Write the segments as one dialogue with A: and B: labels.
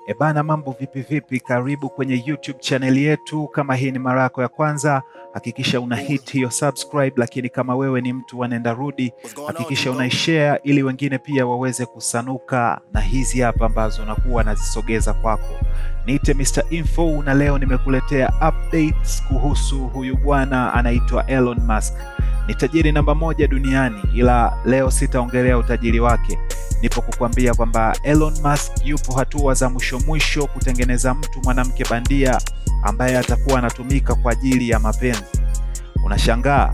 A: Ebana, mambo vipi vipi? Karibu kwenye YouTube channel yetu. Kama hii ni mara yako ya kwanza, hakikisha una hit hiyo subscribe, lakini kama wewe ni mtu wa nenda rudi, hakikisha unaishare ili wengine pia waweze kusanuka na hizi hapa ambazo nakuwa nazisogeza kwako. Niite Mr Info na leo nimekuletea updates kuhusu huyu bwana anaitwa Elon Musk. Ni tajiri namba moja duniani, ila leo sitaongelea utajiri wake nipo kukwambia kwamba Elon Musk yupo hatua za mwisho mwisho kutengeneza mtu mwanamke bandia ambaye atakuwa anatumika kwa ajili ya mapenzi. Unashangaa?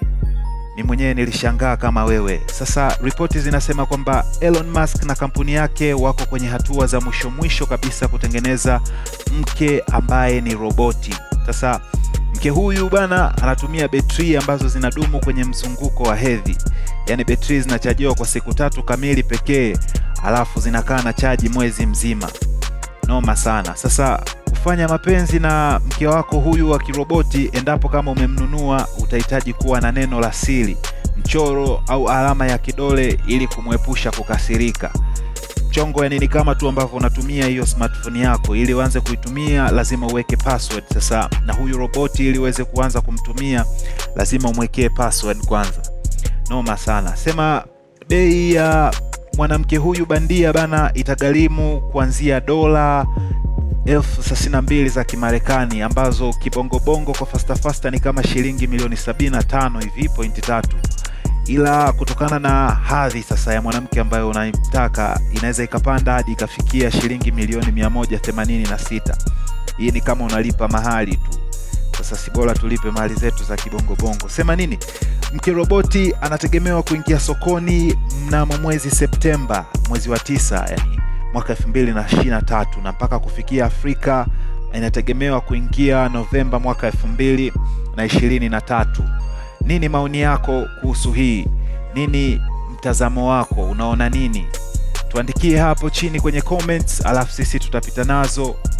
A: Mi mwenyewe nilishangaa kama wewe. Sasa ripoti zinasema kwamba Elon Musk na kampuni yake wako kwenye hatua za mwisho mwisho kabisa kutengeneza mke ambaye ni roboti. Sasa mke huyu bwana anatumia betri ambazo zinadumu kwenye mzunguko wa hedhi yaani betri zinachajiwa kwa siku tatu kamili pekee, alafu zinakaa na chaji mwezi mzima. Noma sana. Sasa kufanya mapenzi na mke wako huyu wa kiroboti, endapo kama umemnunua, utahitaji kuwa na neno la siri, mchoro au alama ya kidole ili kumwepusha kukasirika. Mchongo yani ni kama tu ambavyo unatumia hiyo smartphone yako, ili uanze kuitumia lazima uweke password. Sasa na huyu roboti, ili uweze kuanza kumtumia, lazima umwekee password kwanza. Noma sana. Sema bei ya mwanamke huyu bandia bana itagharimu kuanzia dola elfu thelathini na mbili za Kimarekani ambazo kibongobongo kwa fasta fasta ni kama shilingi milioni 75 hivi pointi tatu, ila kutokana na hadhi sasa ya mwanamke ambayo unaimtaka inaweza ikapanda hadi ikafikia shilingi milioni 186. Hii ni kama unalipa mahali tu. Sasa si bora tulipe mali zetu za kibongobongo. Sema nini? Mke roboti anategemewa kuingia sokoni mnamo mwezi Septemba, mwezi wa tisa, yani mwaka 2023 na mpaka kufikia Afrika inategemewa kuingia Novemba mwaka 2023. Nini maoni yako kuhusu hii? Nini mtazamo wako? Unaona nini? Tuandikie hapo chini kwenye comments, alafu sisi tutapita nazo